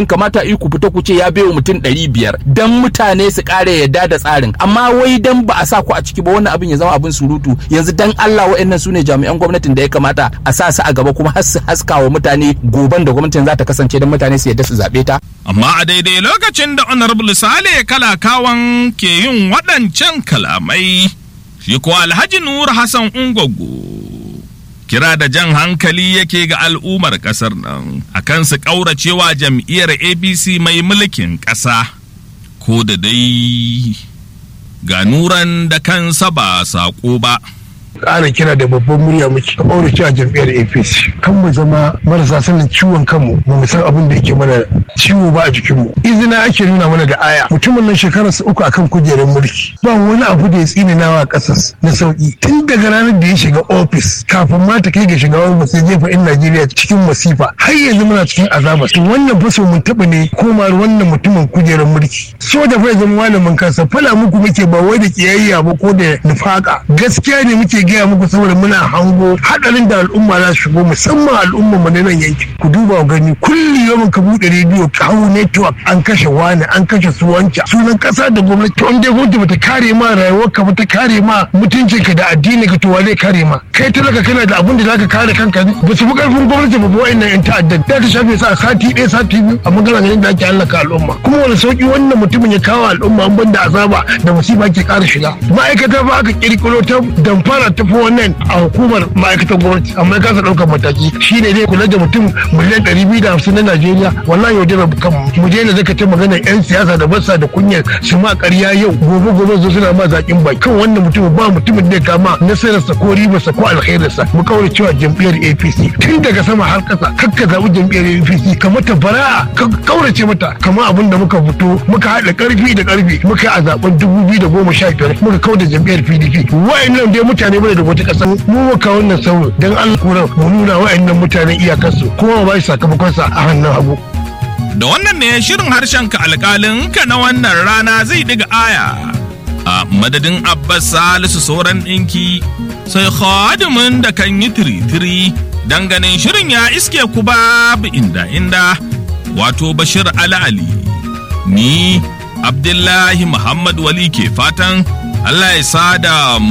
kamata ku fita ku ce ya baiwa mutum ɗari biyar dan mutane su ƙara yadda da tsarin amma wai dan ba a sa ku a ciki ba wannan abin ya zama abin surutu yanzu dan Allah wa'annan su ne jami'an gwamnatin da ya kamata a sa su a gaba kuma har su haska wa mutane goban da gwamnatin za ta kasance dan mutane su yadda su zaɓe ta. Amma a daidai lokacin da Honorable Sale Kalakawan ke yin waɗancan kalamai, shi ko Alhaji Nur Hassan Ungwaggo. Kira da jan hankali yake ga al'ummar ƙasar nan akan su ƙauracewa jam'iyyar APC mai mulkin ƙasa, ko da dai ga nuran da kansa ba saƙo ba. ƙara kira da babban murya muke a ɓaure cewa jam'iyyar apc kan mu zama marasa sanin ciwon kanmu ba mu san abin da yake mana ciwo ba a jikinmu izina ake nuna mana da aya mutumin nan shekarar sa uku akan kujerar mulki ba wani abu da ya tsininawa ƙasas na sauki tun daga ranar da ya shiga ofis kafin ma ta kai ga shiga wani sai jefa in najeriya cikin masifa har yanzu muna cikin azaba to wannan faso mun taɓa ne komar wannan mutumin kujerar mulki soja fa ya zama malamin kansa fala muku muke ba wai da kiyayya ba ko da nufaka gaskiya ne muke gaya muku saboda muna hango hadarin da al'umma za su shigo musamman al'umma mu na nan yanki ku duba gani kulli yawan ka bude rediyo ka hau network an kashe wani an kashe su wanca sunan kasa da gwamnati to dai gwamnati bata kare ma rayuwar ka bata kare ma mutuncin ka da addini ka to wa zai kare ma kai talaka kana da abin da zaka kare kanka ne ba su fi karfin gwamnati ba wa'annan yan ta'addan da ta shafe sa sati ɗaya sati biyu amma kana ganin da ake hallaka al'umma kuma wani sauki wannan mutumin ya kawo al'umma an banda azaba da musiba ke ƙara shiga ma'aikata ba aka kirkiro ta damfara ta fi wannan a hukumar ma'aikatar gwamnati amma ya kasa ɗaukar mataki shi ne zai kula da mutum miliyan ɗari biyu da hamsin na najeriya wallahi yau dai kan mu daina zaka ta magana yan siyasa da basa da kunyar su ma ƙarya yau gobe gobe zo suna ma zaƙin bai kan wannan mutum ba mutumin da ya kama nasararsa ko ribarsa ko alkhairinsa mu kawai cewa jam'iyyar apc tun daga sama har ƙasa kakka zaɓi jam'iyyar apc ka mata bara'a ka kaurace mata kamar abin da muka fito muka haɗa ƙarfi da ƙarfi muka yi a zaɓen dubu biyu da goma sha biyar muka kau da jam'iyyar pdp wa'annan dai mutane bane da wata ƙasa mu muka wannan sauro don allah kura mu nuna wa'annan mutanen iyakarsu kuma ba shi sakamakonsa a hannun hagu. Da wannan ne shirin harshen ka alƙalin ka na wannan rana zai diga aya. A madadin Abbas Salisu sauran ɗinki sai khadimin da kan yi tiri-tiri ganin shirin ya iske ku babu inda inda wato Bashir Ali Ali. Ni Abdullahi Muhammad Wali ke fatan Allah ya sada